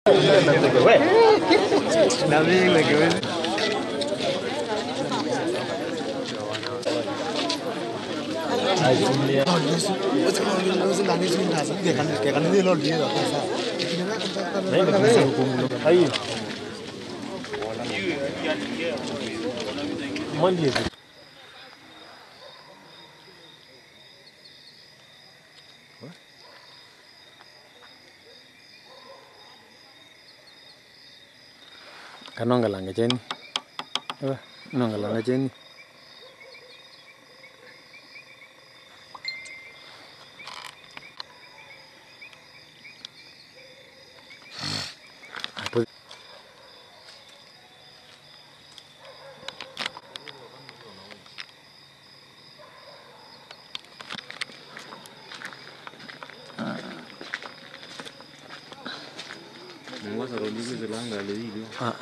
Kanonga langa cheni. Ewa, nonga langa cheni. Hapo ah.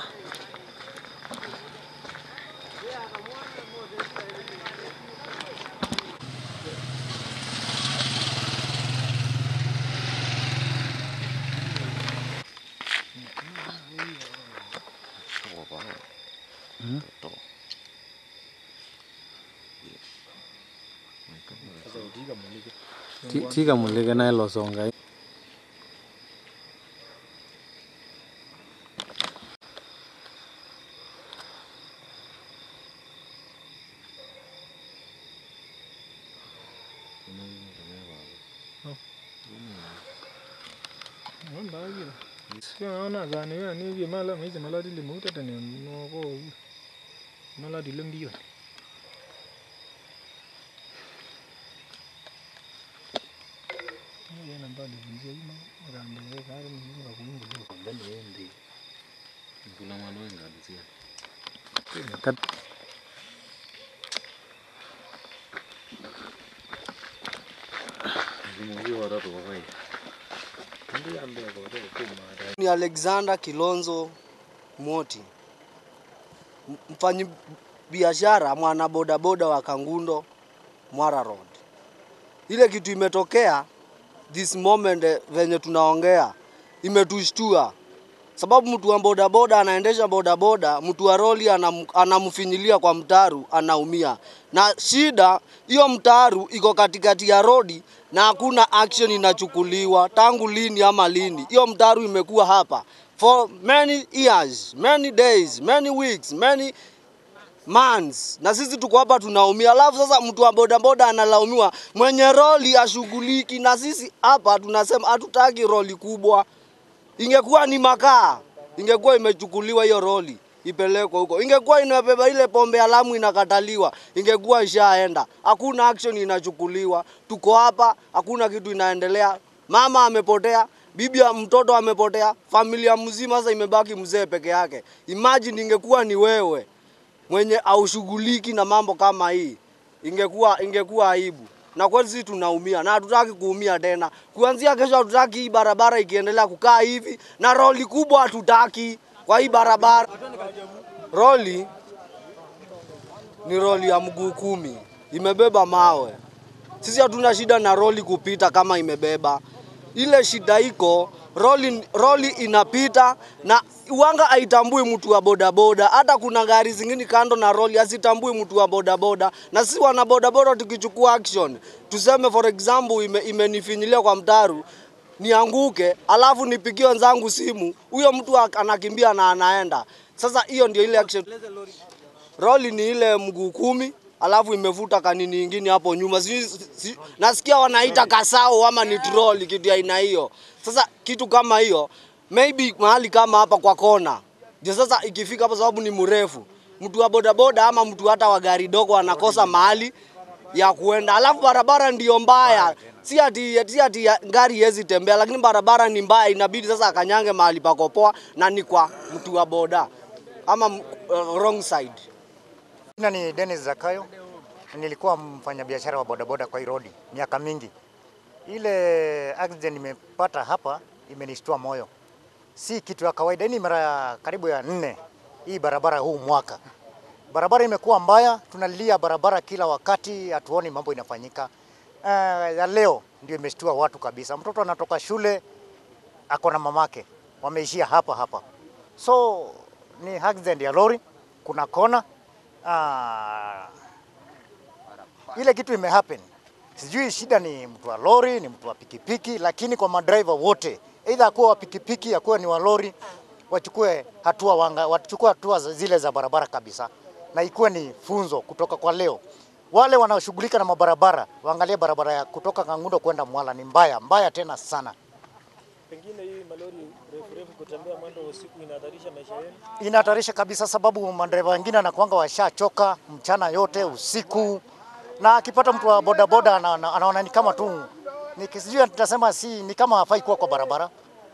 Ti- Tika mulike naye losonga. Siona gani wewe ni hivi mala hizi maladi limuta tena noko maladi lembiyo. Yana mbali nje ima rande we kare ni nga kungu lo mbele ndi. Kuna mwana wenga alisia. Kat Zimungi watatu kwa kweli. Ndi ambe ko to kuma ni Alexander Kilonzo Moti, M- mfanyi biashara mwana bodaboda wa Kangundo Mwara Road. Ile kitu imetokea this moment eh, venye tunaongea imetushtua, sababu mtu wa bodaboda anaendesha bodaboda, mtu wa roli anam, anamfinyilia kwa mtaru, anaumia. Na shida hiyo, mtaru iko katikati ya rodi na hakuna action inachukuliwa tangu lini ama lini. Hiyo mtaru imekuwa hapa for many years, many days, many weeks, many months na sisi tuko hapa tunaumia, alafu sasa mtu wa bodaboda analaumiwa, mwenye roli ashughuliki, na sisi hapa tunasema hatutaki roli kubwa. Ingekuwa ni makaa, ingekuwa imechukuliwa hiyo roli ipelekwe huko, ingekuwa inabeba ile pombe ya Lamu inakataliwa, ingekuwa ishaenda. Hakuna action inachukuliwa, tuko hapa, hakuna kitu inaendelea. Mama amepotea, bibi ya mtoto amepotea, familia mzima sasa imebaki mzee peke yake. Imagine ingekuwa ni wewe mwenye aushughuliki na mambo kama hii, ingekuwa ingekuwa aibu. Na kweli sisi tunaumia na hatutaki kuumia tena. Kuanzia kesho hatutaki hii barabara ikiendelea kukaa hivi, na roli kubwa hatutaki kwa hii barabara. Roli ni roli ya mguu kumi, imebeba mawe. Sisi hatuna shida na roli kupita kama imebeba. Ile shida iko roli, roli inapita na wanga haitambui mtu wa bodaboda. Hata kuna gari zingine kando na roli hazitambui mtu wa bodaboda, na sisi wana bodaboda tukichukua action, tuseme for example ime, imenifinyilia kwa mtaru nianguke, alafu nipigie wenzangu simu, huyo mtu ak- anakimbia na anaenda. Sasa hiyo ndio ile action. Roli ni ile mguu kumi alafu imevuta kanini ingine hapo nyuma. Si, si, nasikia wanaita kasao ama ni troli, kitu ya aina hiyo. Sasa kitu kama hiyo maybe mahali kama hapa kwa kona, ndio sasa ikifika hapo, sababu ni mrefu, mtu wa bodaboda ama mtu hata wa gari dogo anakosa mahali ya kuenda, alafu barabara ndio mbaya, si ati si ati ya- gari hezi tembea, lakini barabara ni mbaya, inabidi sasa akanyange mahali pakopoa, na ni kwa mtu wa boda ama uh, wrong side. Jina ni Dennis Zakayo. Nilikuwa mfanyabiashara wa bodaboda kwa hii rodi miaka mingi. Ile accident nimepata hapa imenishtua moyo, si kitu ya kawaida. Hii ni mara ya karibu ya nne hii barabara huu mwaka. Barabara imekuwa mbaya, tunalilia barabara kila wakati, hatuoni mambo inafanyika. Uh, ya leo ndio imeshtua watu kabisa. Mtoto anatoka shule ako na mamake, wameishia hapa hapa. So ni accident ya lori, kuna kona ah, ile kitu imehappen. Sijui shida ni mtu wa lori, ni mtu wa pikipiki, lakini kwa madriver wote, aidha akuwa wa pikipiki, akuwa ni wa lori, wachukue hatua wanga, wachukue hatua za- zile za barabara kabisa, na ikuwe ni funzo kutoka kwa leo. Wale wanaoshughulika na mabarabara waangalie barabara ya kutoka Kangundo kwenda Mwala ni mbaya mbaya tena sana. Pengine hii malori refu refu kutembea mwendo wa usiku inahatarisha maisha yenu. inahatarisha kabisa, sababu madereva wengine anakuanga washachoka mchana yote usiku, na akipata mtu wa bodaboda ana- ana- anaona ni kama tu ni sijui tutasema si ni kama hafai kuwa kwa barabara.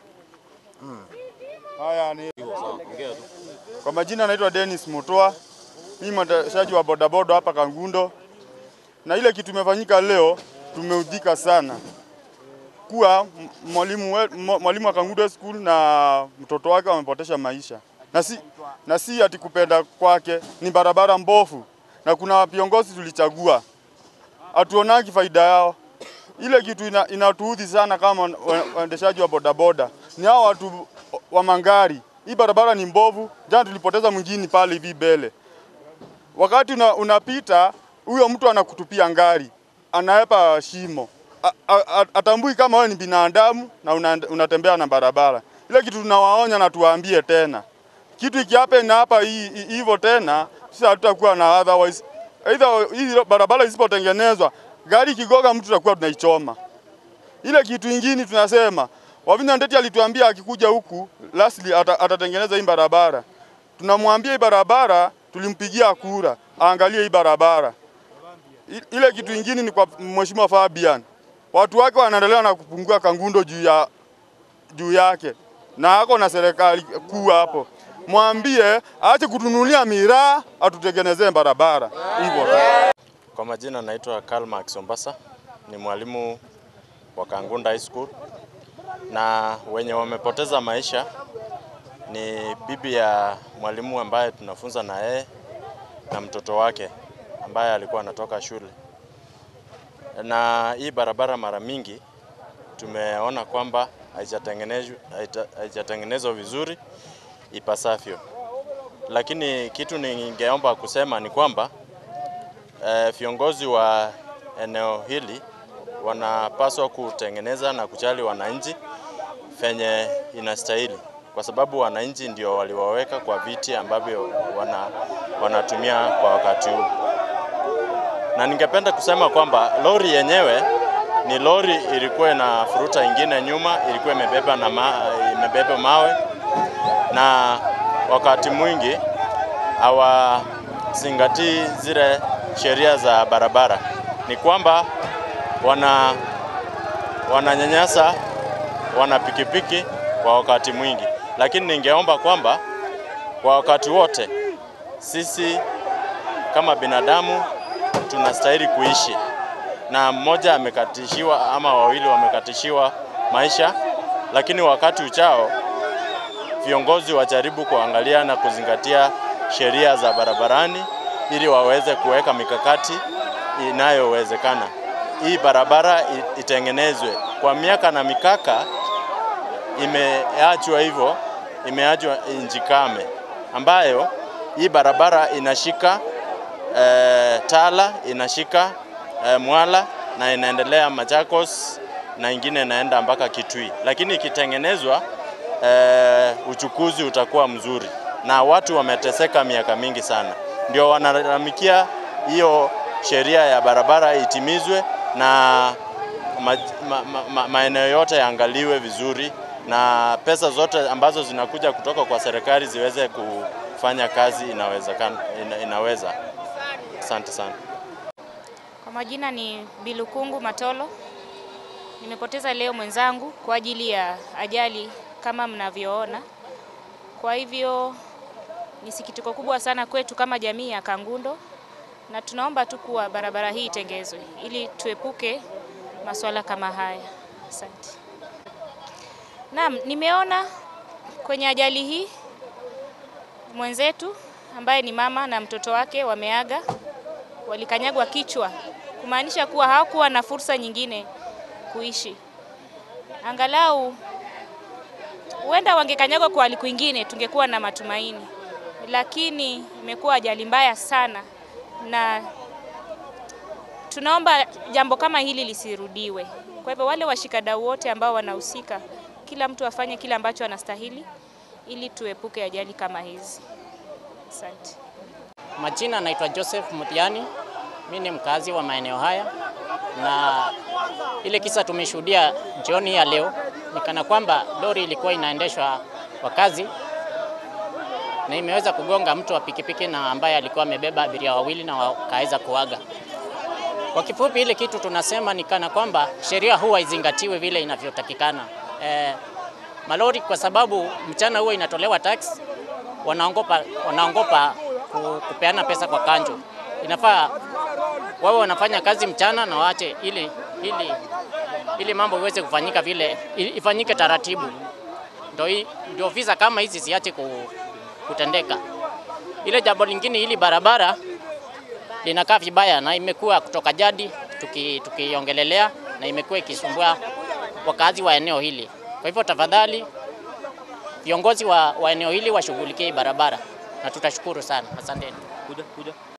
Haya ni kwa majina naitwa Dennis Mutua, mimi mwendeshaji wa bodaboda hapa Kangundo, na ile kitu imefanyika leo tumeudhika sana kuwa m- mwalimu we- mwa- mwalimu wa Kangundo School na mtoto wake wamepotesha maisha, na si, na si ati kupenda kwake, ni barabara mbovu na kuna viongozi tulichagua hatuonagi faida yao. Ile kitu ina, inatuudhi sana kama wa- waendeshaji wa bodaboda ni hao watu wa mangari. Hii barabara ni mbovu. Jana tulipoteza mwingine pale hivi mbele, wakati una, unapita huyo mtu anakutupia ngari, anaepa shimo, A- a- a- atambui kama wewe ni binadamu na una, unatembea na barabara. Ile kitu tunawaonya na tuwaambie tena, kitu ikiape na hapa hii- hii- hivyo tena, sisi hatutakuwa na otherwise, either hii barabara isipotengenezwa, gari ikigoga mtu tutakuwa tunaichoma. Ile kitu ingine tunasema Wavinya Ndeti alituambia akikuja huku lastly ata, atatengeneza hii barabara. Tunamwambia hii barabara tulimpigia kura aangalie hii barabara. I- Ile kitu ingine ni kwa Mheshimiwa Fabian. Watu wake wanaendelea na kupungua Kangundo juu ya juu yake na ako na serikali kuu hapo. Mwambie aache kutunulia miraa atutengenezee barabara hivyo. Kwa majina naitwa Karl Max Ombasa, ni mwalimu wa Kangunda High School, na wenye wamepoteza maisha ni bibi ya mwalimu ambaye tunafunza na yeye na mtoto wake ambaye alikuwa anatoka shule. Na hii barabara mara mingi tumeona kwamba haijatengenezwa haija- haijatengenezwa vizuri ipasavyo, lakini kitu ningeomba kusema ni kwamba eh, viongozi wa eneo hili wanapaswa kutengeneza na kujali wananchi venye inastahili, kwa sababu wananchi ndio waliwaweka kwa viti ambavyo wana, wanatumia kwa wakati huu. Na ningependa kusema kwamba lori yenyewe ni lori ilikuwa na furuta ingine nyuma, ilikuwa imebeba na ma, imebeba mawe na wakati mwingi hawazingatii zile sheria za barabara. Ni kwamba wana wananyanyasa wana pikipiki kwa wakati mwingi, lakini ningeomba kwamba kwa wakati wote sisi kama binadamu tunastahili kuishi, na mmoja amekatishiwa ama wawili wamekatishiwa maisha, lakini wakati uchao viongozi wajaribu kuangalia na kuzingatia sheria za barabarani ili waweze kuweka mikakati inayowezekana. Hii barabara i- itengenezwe. Kwa miaka na mikaka imeachwa hivyo, imeachwa nchi kame, ambayo hii barabara inashika eh, Tala, inashika eh, Mwala na inaendelea Machakos na ingine inaenda mpaka Kitui, lakini ikitengenezwa eh, uchukuzi utakuwa mzuri, na watu wameteseka miaka mingi sana, ndio wanalalamikia hiyo sheria ya barabara itimizwe na ma, ma, ma, ma, maeneo yote yaangaliwe vizuri na pesa zote ambazo zinakuja kutoka kwa serikali ziweze kufanya kazi inawezekana, ina, inaweza. Asante sana. Kwa majina ni Bilukungu Matolo. Nimepoteza leo mwenzangu kwa ajili ya ajali kama mnavyoona. Kwa hivyo ni sikitiko kubwa sana kwetu kama jamii ya Kangundo, na tunaomba tu kuwa barabara hii itengezwe ili tuepuke masuala kama haya. Asante. Naam, nimeona kwenye ajali hii mwenzetu ambaye ni mama na mtoto wake wameaga, walikanyagwa kichwa, kumaanisha kuwa hawakuwa na fursa nyingine kuishi. Angalau huenda wangekanyagwa kwa hali kwingine, tungekuwa na matumaini, lakini imekuwa ajali mbaya sana, na tunaomba jambo kama hili lisirudiwe. Kwa hivyo wale washikadau wote ambao wanahusika, kila mtu afanye kile ambacho anastahili ili tuepuke ajali kama hizi. Asante. Majina naitwa Joseph Mutiani, mi ni mkazi wa maeneo haya, na ile kisa tumeshuhudia jioni ya leo ni kana kwamba lori ilikuwa inaendeshwa kwa kazi na imeweza kugonga mtu wa pikipiki na ambaye alikuwa amebeba abiria wawili na wakaweza kuaga. Kwa kifupi, ile kitu tunasema ni kana kwamba sheria huwa izingatiwe vile inavyotakikana. Eh, malori kwa sababu mchana huwa inatolewa tax, wanaongopa, wanaongopa ku- kupeana pesa kwa kanjo. Inafaa wawe wanafanya kazi mchana na waache ili, ili, ili mambo iweze kufanyika vile ili- ifanyike taratibu, ndio hii- ndio visa kama hizi ziache ku- kutendeka. Ile jambo lingine, hili barabara linakaa vibaya na imekuwa kutoka jadi tuki- tukiongelelea na imekuwa ikisumbua wakazi wa eneo hili. Kwa hivyo tafadhali viongozi wa, wa eneo hili washughulikie hii barabara na tutashukuru sana. Asanteni.